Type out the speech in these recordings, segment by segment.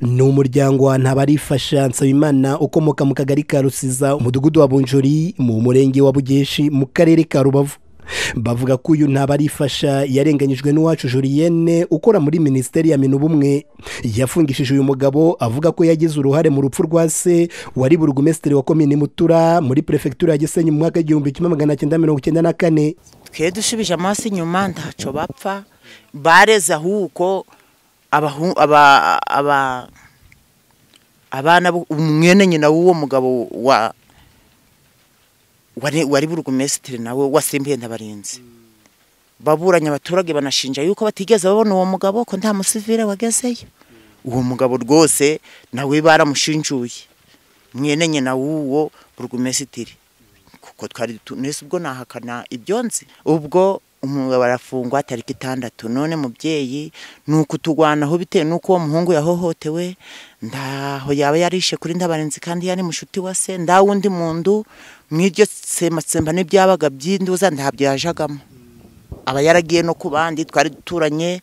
ni umuryango wa ntabarifasha nsabimana ukomoka mu kagari ka rusiza umudugudu wa bunjuri mu murenge wa bugeshi mu karere ka rubavu bavuga ko uyu ntabarifasha yarenganyijwe n'uwacu juriyene ukora muri minisiteri ya minubumwe yafungishije uyu mugabo avuga ko yagize uruhare mu rupfu rwa se wari burugumesitiri wa komini mutura muri perefegitura ya gisenyi mu mwaka w'igihumbi kimwe magana cyenda mirongo icyenda na kane twe dusubije amaso inyuma ntacyo bapfa bareze ahubwo abana umwene nyina w'uwo mugabo wa wari burugumesitiri nawe wasimbuye ntabarinzi baburanye abaturage banashinja yuko batigeze babona uwo mugabo ko nta musivire wagezeyo uwo mugabo rwose nawe baramushinjuye mwene nyina w'uwo burugumesitiri kuko twari tunese ubwo nahakana ibyonzi ubwo umugabo arafungwa tariki itandatu none mubyeyi ni ukutugwanaho bitewe n'uko uwo muhungu yahohotewe ndaho yaba yarishe kuri ndabarinzi kandi yari mushuti wa se nda wundi mundu nk'iryo sematsemba n'ibyabaga by'induza ntabyo yajagamo aba yaragiye no ku bandi twari duturanye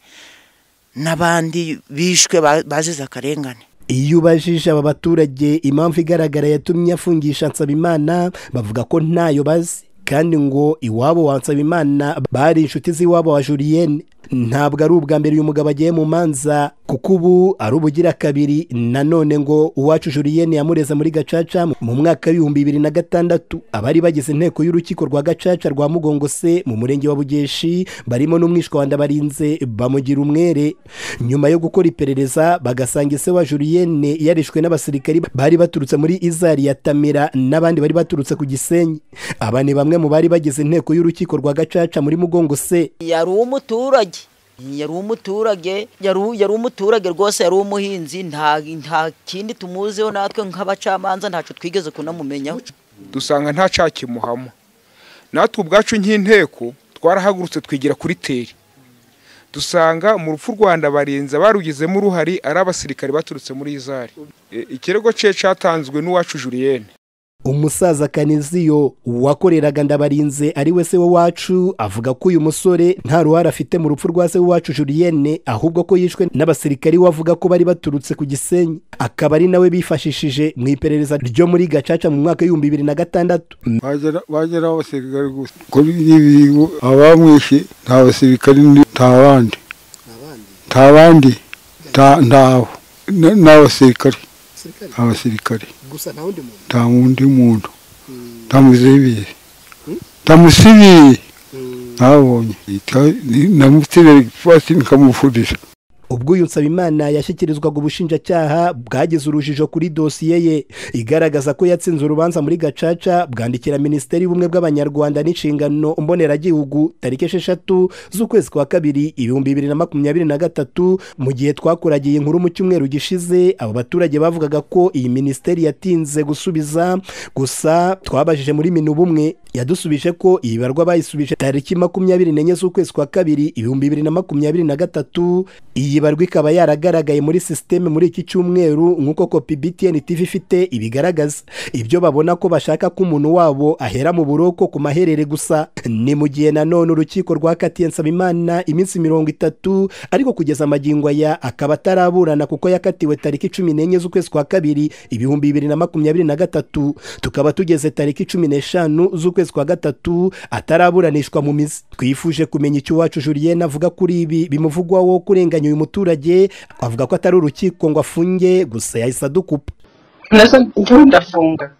n'abandi bishwe bazize akarengane iyo ubajije aba baturage impamvu igaragara yatumye afungisha nsabimana bavuga ko ntayo bazi kandi ngo iwabo wa nsabimana bari inshuti z'iwabo wa juriyene ntabwo ari ubwa mbere uyu mugabo agiye mu manza kuko ubu ari ubugira kabiri nanone ngo uwacu juriyene yamureza muri gacaca mu mwaka w'ibihumbi bibiri na gatandatu abari bagize inteko y'urukiko rwa gacaca rwa mugongo se mu murenge wa bugeshi barimo n'umwishwa wa ndabarinze bamugira umwere nyuma yo gukora iperereza bagasanga ise wa juriyene yarishwe n'abasirikari bari baturutse muri izari ya tamira n'abandi bari baturutse ku gisenyi aba ni bamwe mu bari bagize inteko y'urukiko rwa gacaca muri mugongo se yari umuturage yari umuturage yari umuturage rwose yari umuhinzi nta kindi tumuziho natwe nk'abacamanza ntacyo twigeze kunamumenyaho dusanga ntacakimuhamo natwe ubwacu nk'inteko twarahagurutse twigira kuri teri dusanga mu rupfu rwanda barenze barugizemo uruhari ari abasirikare baturutse muri izari ikirego cye cyatanzwe n'uwacu juriyene umusaza kaniziyo wakoreraga ndabarinze ari we se wacu avuga ko uyu musore nta ruhare afite mu rupfu rwa se wacu juriyene ahubwo ko yishwe n'abasirikari bavuga ko bari baturutse ku gisenyi akaba ari nawe bifashishije mu iperereza ryo muri gacaca mu mwaka w'ibihumbi bibiri na gatandatu bagera abasirikari gusa kuri ibi abamwishe nta basirikari nta bandi nta bandi ntawe n'abasirikari abasirikare gusa nta wundi muntu nta musivire nta musivire ntabonye namusivire fasi nkamufurira ubwo uyu nsabimana yashyikirizwaga ubushinjacyaha bwagize urujijo kuri dosiye ye igaragaza ko yatsinze urubanza muri gacaca bwandikira minisiteri y'ubumwe bw'abanyarwanda n'inshingano mboneragihugu tariki esheshatu z'ukwezi kwa kabiri ibihumbi bibiri na makumyabiri na gatatu mu gihe twakuragiye inkuru mu cyumweru gishize aba baturage bavugaga ko iyi minisiteri yatinze gusubiza gusa twabajije muri minu bumwe yadusubije ko iyi barwa bayisubije tariki makumyabiri n'enye z'ukwezi kwa kabiri ibihumbi bibiri na makumyabiri na gatatu iyi barwa ikaba yaragaragaye muri sisiteme muri iki cyumweru nk'uko kopi btn tv ifite ibigaragaza ibyo babona ko bashaka ko umuntu wabo ahera mu buroko ku maherere gusa ni mu gihe nanone urukiko rwakatiye nsabimana iminsi mirongo itatu ariko kugeza amagingo aya akaba ataraburana kuko yakatiwe tariki cumi n'enye z'ukwezi kwa kabiri ibihumbi bibiri na makumyabiri na gatatu tukaba tugeze tariki cumi n'eshanu z'ukwezi kwa gatatu ataraburanishwa mu mizi twifuje kumenya icyo uwacu juriyene avuga kuri ibi bimuvugwaho kurenganya uyu mutungo umuturage avuga ko atari urukiko ngo afunge gusa yahise adukupa njyewe ndafunga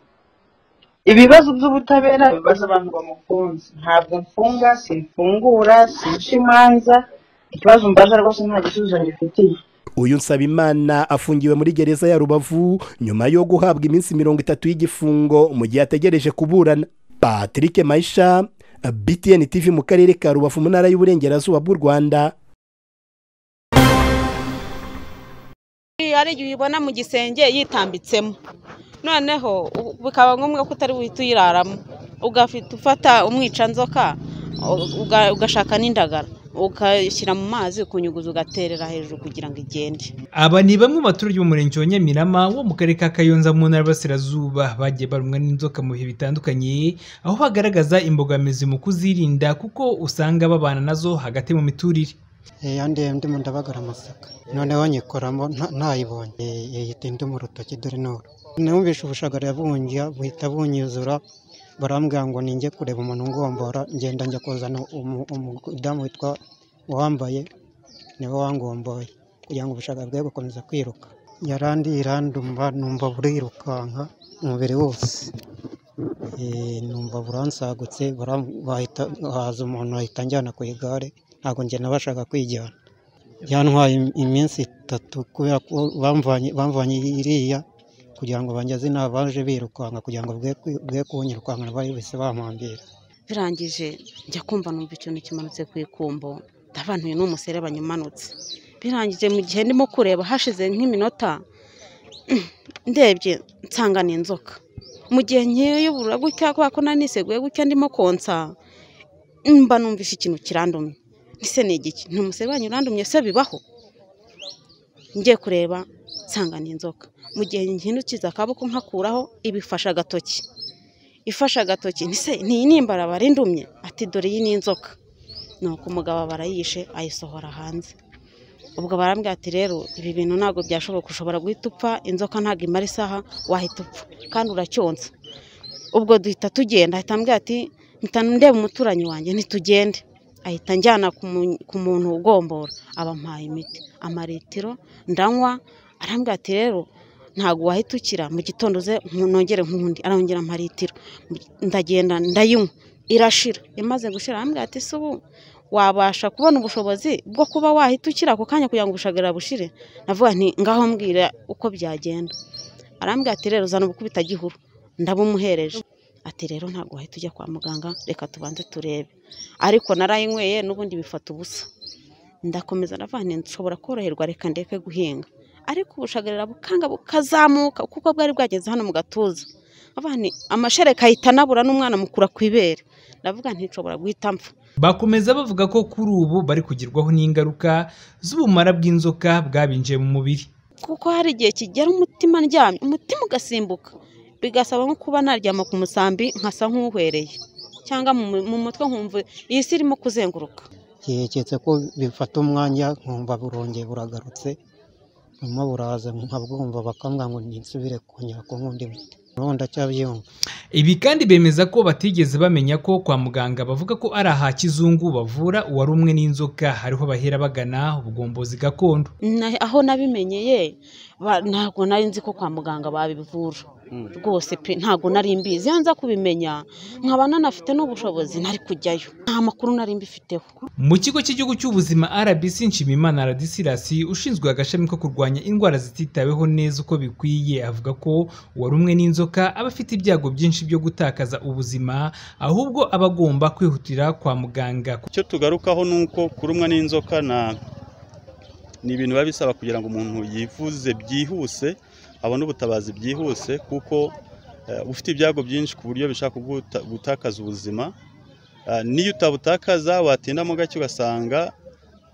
ibibazo by'ubutabera bibaza abantu bamukunze ntabwo mfunga simfungura sinca imanza ikibazo mbaza rwose nta gisubizo ngifitiye uyu nsabimana afungiwe muri gereza ya rubavu nyuma yo guhabwa iminsi mirongo itatu y'igifungo mu gihe ategereje kuburana patrick mayisha btn tv mu karere ka rubavu mu ntara y'uburengerazuba bw'u rwanda hari igihe uyibona mu gisenge yitambitsemo noneho bikaba ngombwa ko utari buhite uyiraramo ugafite ufata umwicanzoka ugashaka n'indagara ugashyira mu mazi ukunyuguza ugaterera hejuru kugira ngo igende aba ni bamwe mu baturage b'umurenge wa nyamirama wo mu karere ka kayonza mu ntara y'Iburasirazuba bagiye barumwa n'inzoka mu bihe bitandukanye aho bagaragaza imbogamizi mu kuzirinda kuko usanga babana nazo hagati mu miturire yandiye ndimo ndabagara amasaka noneho nyikoramo nta- ntayibonye Eh, eh, yita indi mu rutoki dore n'uru numvise ubushagara yabungiye buhita bunyuzura barambwira ngo ninjye kureba umuntu ungombora ngenda njya kuzana umu- umudamu witwa uwambaye niwe wangomboye kugira ngo ubushaka bwe bukomeza kwiruka yarandi irandumva numva burirukanka umubiri wose Eh, numva buransagutse bara- bahita haza umuntu ahita anjyana ku igare ntabwo njye nabashaga kwijyana byantwaye im- iminsi itatu kubera ko bamvanye bamvanye iriya kugira ngo banjyaze inaha baje birukanka kugira ngo bwe kwi- bwe kunyirukankana bari bise bampambira birangije njya kumva numva ikintu kimanutse ku ikumbo ndabantuye n'umuserebanya umanutse birangije mu gihe ndimo kureba hashize nk'iminota ndebye nsanga ni inzoka mu gihe nkiyubura gutya kubera ko nari niseguye gutya ndimo konsa mba numvise ikintu kirandumye ese ni igiki ni umuserebanya urandumye se bibaho njye kureba nsanga ni inzoka mu gihe nkinukiza akaboko nkakuraho ibifashe agatoki ifashe agatoki ntise niyi nimbara barindumye ati dore iyi ni inzoka nuko umugabo barayishe ayisohora hanze ubwo barambwira ati rero ibi bintu ntabwo byashoboka ushobora guhita upfa inzoka ntabwo imara isaha wahita upfa kandi uracyonsa ubwo duhita tugenda ahita ambwira ati mpita ndeba umuturanyi wanjye ntitugende ahita njyana ku mu- ku muntu ugombora abampaye imiti amaritiro ndanywa arambwira ati rero ntabwo wahita ukira mu gitondo uze nku- nongere nkundi arongera amaritiro ndagenda ndayinywa irashira imaze gushira arambwira ati se ubu wabasha kubona ubushobozi bwo kuba wahita ukira ako kanya kugira ngo ubushagara bushire navuga nti ngaho mbwira uko byagenda arambwira ati rero zana ubukubita gihuru ndabumuhereje ati rero ntabwo wahita ujya kwa muganga reka tubanze turebe ariko narayinyweye n'ubundi bifata ubusa ndakomeza ndavuga nti nshobora koroherwa reka ndeke guhinga ariko ubushagarira bukanga bukazamuka kuko bwari bwageze hano mu gatuza avuga nti amashereka ahita anabura n'umwana mukura ku ibere ndavuga nti nshobora guhita mpfa bakomeza bavuga ko kuri ubu bari kugerwaho n'ingaruka z'ubumara bw'inzoka bwabinjiye mu mubiri kuko hari igihe kigera umutima ndyamye umutima ugasimbuka bigasaba nko kuba naryama ku musambi nkasa nk'uhwereye cyangwa mu mu mutwe nkumva iyi si irimo kuzenguruka yeketse ko bifata umwanya nkumva burongeye buragarutse burimo buraza nkabwumva bakambwira ngo nisubire kongera kunywa undi muti noneho ndacyabyumva ibi kandi bemeza ko batigeze bamenya ko kwa muganga bavuga ko ari aha kizungu bavura uwari umwe n'inzoka hariho bahera bagana ubugombozi gakondo Na- aho nabimenyeye ba- ntabwo nari nzi ko kwa muganga babivura rwose pe ntabwo nari mbizi iyo nza kubimenya nkaba nanafite n'ubushobozi nari kujyayo nta makuru nari mbifiteho mu kigo cy'igihugu cy'ubuzima rbc nshimimana radisirasi ushinzwe agashami ko kurwanya indwara zititaweho neza uko bikwiye avuga ko uwari umwe n'inzoka aba afite ibyago byinshi byo gutakaza ubuzima ahubwo aba agomba kwihutira kwa muganga icyo tugarukaho ni uko kurumwa n'inzoka na- ni ibintu biba bisaba kugira ngo umuntu yivuze byihuse abone ubutabazi byihuse kuko eh, ufite ibyago byinshi ku buryo bishobora kuguta- gutakaza ubuzima Eh, n'iyo utabutakaza watindamo gake ugasanga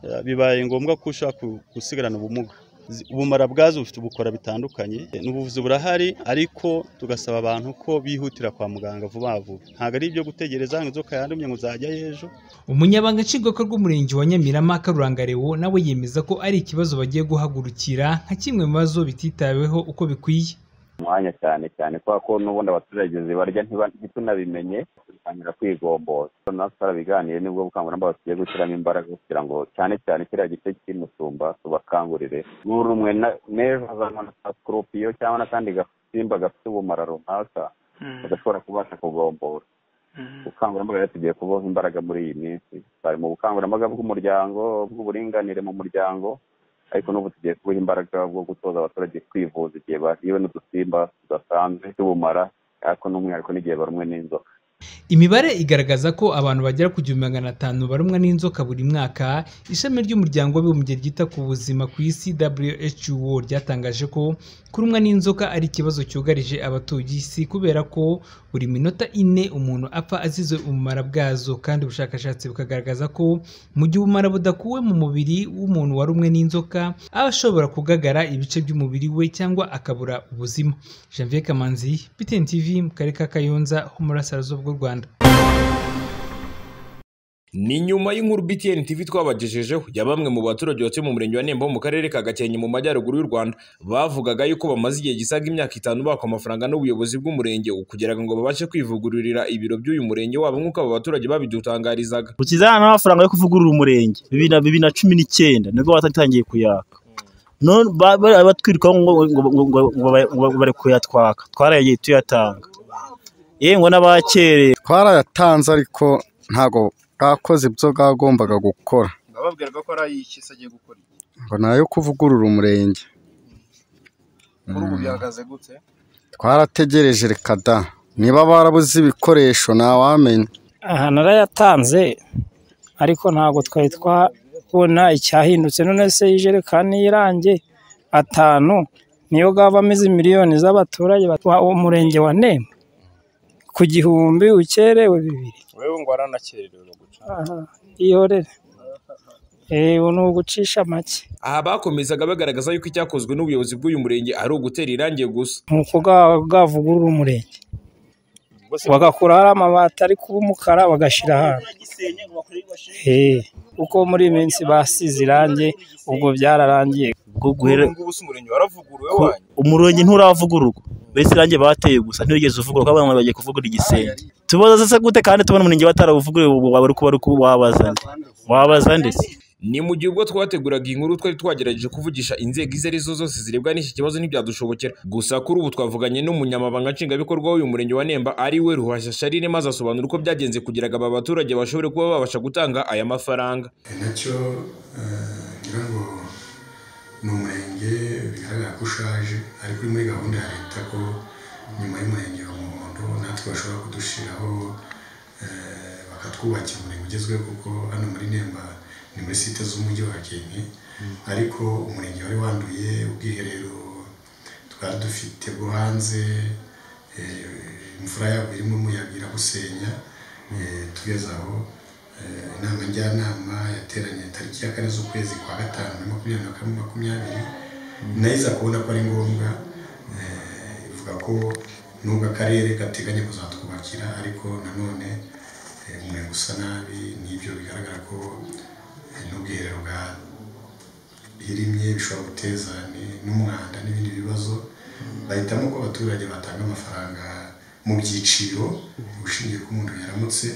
eh, bibaye ngombwa ko ushobora ku- gusigarana ubumuga Zi- ubumara bwazo bufite ubukora bitandukanye Eh, n'ubuvuzi burahari ariko tugasaba abantu ko bihutira kwa muganga vuba vuba ntabwo ari ibyo gutegereza ngo inzoka yandumye ngo uzajyayo ejo umunyabanga nshingwabikorwa w'umurenge wa nyamirama karuranga rewo nawe yemeza ko ari ikibazo bagiye guhagurukira nka kimwe mu bibazo bititaweho uko bikwiye umwanya cyane cyane kubera ko n'ubundi abaturage zibarya ntiba- ntitunabimenye dutangira kwigomboza natwe twarabiganiye nibwo bukangurambaga tugiye gushyiramo imbaraga kugira ngo cyane cyane kiriya gice cy'imusumba tubakangurire buri umwe na- n'ejo hazanywa na ka sikorupiyo cyangwa n'akandi gasimba gafite ubumara runaka badashobora kubasha kugombora ubukangurambaga rero tugiye kubaho imbaraga muri iyi minsi bari mu bukangurambaga bw'umuryango bw'uburinganire mu muryango ariko n'ubu tugiye kubaha imbaraga bwo gutoza abaturage kwivuza igihe bahiwe n'udusimba tudasanzwe tubumara ariko n'umwihariko n'igihe barumwe n'inzoka imibare igaragaza ko abantu bagera ku gihumbi magana atanu barumwa n'inzoka buri mwaka ishami ry'umuryango w'abibumbye ryita ku buzima ku isi who ryatangaje ko kurumwa n'inzoka ari ikibazo cyugarije abatuye isi kubera ko buri minota ine umuntu apfa azize ubumara bwazo kandi ubushakashatsi bukagaragaza ko mu gihe ubumara budakuwe mu mubiri w'umuntu warumwe n'inzoka aba ashobora kugagara ibice by'umubiri we cyangwa akabura ubuzima janvier kamanzi btn tv mu karere ka kayonza ho mu burasirazuba bw'u rwanda ni nyuma y'inkuru BTN TV twabagejejeho ya bamwe mu baturage batuye mu murenge wa Nemba wo mu karere ka Gakenke mu majyaruguru y'u Rwanda bavugaga yuko bamaze igihe gisaga imyaka itanu bakwa amafaranga n'ubuyobozi bw'umurenge kugira ngo babashe kwivugururira ibiro by'uyu murenge wabo nk'uko aba baturage babidutangarizaga ukizana n'amafaranga yo kuvugurura umurenge bibiri na bibiri na cumi n'icyenda nibwo batangiye kuyaka none ba- ba- batwirikaho ngo ngo ngo- ngo- ngo ba- ngo bari kuyatwaka twarayagiye tuyatanga yewe ngo n'abakereye twarayatanze ariko ntabwo bwakoze ibyo bwagombaga gukora bababwira ko ari ay'iki se agiye gukora iki ngo ni ayo kuvugurura umurenge kuri ubu bihagaze gute twarategereje reka da niba barabuze ibikoresho ntawamenya aha narayatanze ariko ntabwo twari twabona icyahindutse none se ijerekani y'irange atanu niyo gavamo izi miliyoni z'abaturage batuha umurenge wa nemba ku gihumbi ukerewe bibiri wewe ngo waranakererewe guca aha ihorere eee ni ugucisha make aha bakomezaga bagaragaza yuko icyakozwe n'ubuyobozi bw'uyu murenge ari ugutera irangi gusa ni uko ga- gavugurura umurenge bagakuraho amabati ariko uba umukara bagashyira ahantu Eee, kuko muri iyi minsi basize irangi ubwo byararangiye bwo guhera ubu se umurenge waravuguruwe ko umurenge nturavugururwa mbese irangi bateye gusa ntiwigeze uvugururwa abantu bagiye kuvugura igisenge tubaza se gute kandi tubona umurenge batarawuvuguruye ubu waba uri kuba ari ku- wabaza nde wabaza nde se ni mu gihe ubwo twateguraga iyi nkuru twari twagerageje kuvugisha inzego izo ari zo zose zirebwa n'iki kibazo ntibyadushobokera gusa kuri ubu twavuganye n'umunyamabanga nshingwabikorwa w'uyu murenge wa Nemba ari we Ruhashya Charine maze asobanura uko byagenze kugira ngo aba baturage bashobore kuba babasha gutanga aya mafaranga nacyo eh, ngira ngo ni umurenge bigaragara ko ushaje ariko uri muri gahunda ya leta ko nyuma y'umurenge wa muhondo natwe bashobora kudushyiraho eh, bakatwubakira umurenge ugezweho kuko hano muri nemba ni muri site z'umujyi wa gakenke ariko umurenge wari wanduye ubwiherero twari dufite bwo hanze eh, imvura yabo irimo umuyaga irabusenya eh, tugeze aho Eh, inama njyanama yateranye tariki ya kane z'ukwezi kwa gatanu na makumyabiri na kane makumyabiri nayo iza kubona ko ari ngombwa eh, ivuga ko nubwo akarere gateganya kuzatwubakira ariko nanone eh, umurenge usa nabi n'ibyo bigaragara ko eh, n'ubwiherero bwahirimye bishobora guteza ni- n'umwanda n'ibindi bibazo bahitamo ko abaturage batanga amafaranga mu byiciro ushingiye ku muntu yaramutse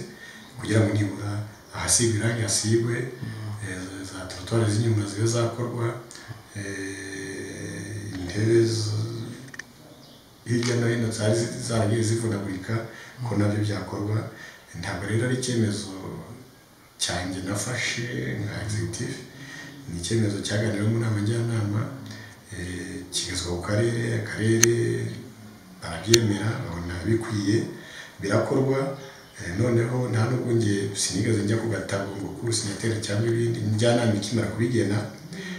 kugira ngo nibura ahasigwe irangi hasigwe eh, za trottoir z'inyuma zibe zakorwa eh, intebe z- hirya no hino zari zi- zaragiye zivunagurika ko nabyo byakorwa ntabwo rero ari icyemezo cyanjye nafashe nka executive ni icyemezo cyaganiriwe mu nama njyanama eh, kigezwa ku karere akarere barabyemera babona bikwiye birakorwa Eh, noneho nta nubwo njye sinigeze njya ku gatabo ngo kuri sinateri cyangwa ibindi njyanama ikimara kubigena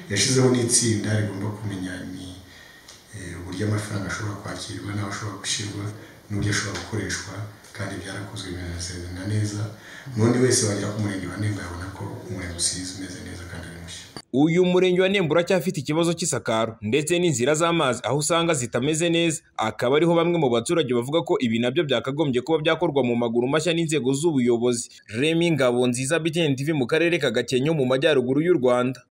yashyizeho n'itsinda rigomba kumenya ni eh, uburyo amafaranga ashobora kwakirwa n'aho ashobora gushyirwa n'uburyo ashobora gukoreshwa kandi byarakozwe binasezerana neza n'undi wese wagera ku murenge wa Nemba yabona ko umurenge usize umeze neza kandi ari mushya uyu murenge wa Nemba uracyafite ikibazo cy'isakaro ndetse n'inzira z'amazi aho usanga zitameze neza akaba ariho bamwe mu baturage bavuga ko ibi nabyo byakagombye kuba byakorwa mu maguru mashya n'inzego z'ubuyobozi Remy Ngabonziza BTN TV mu karere ka Gakenke mu majyaruguru y'u Rwanda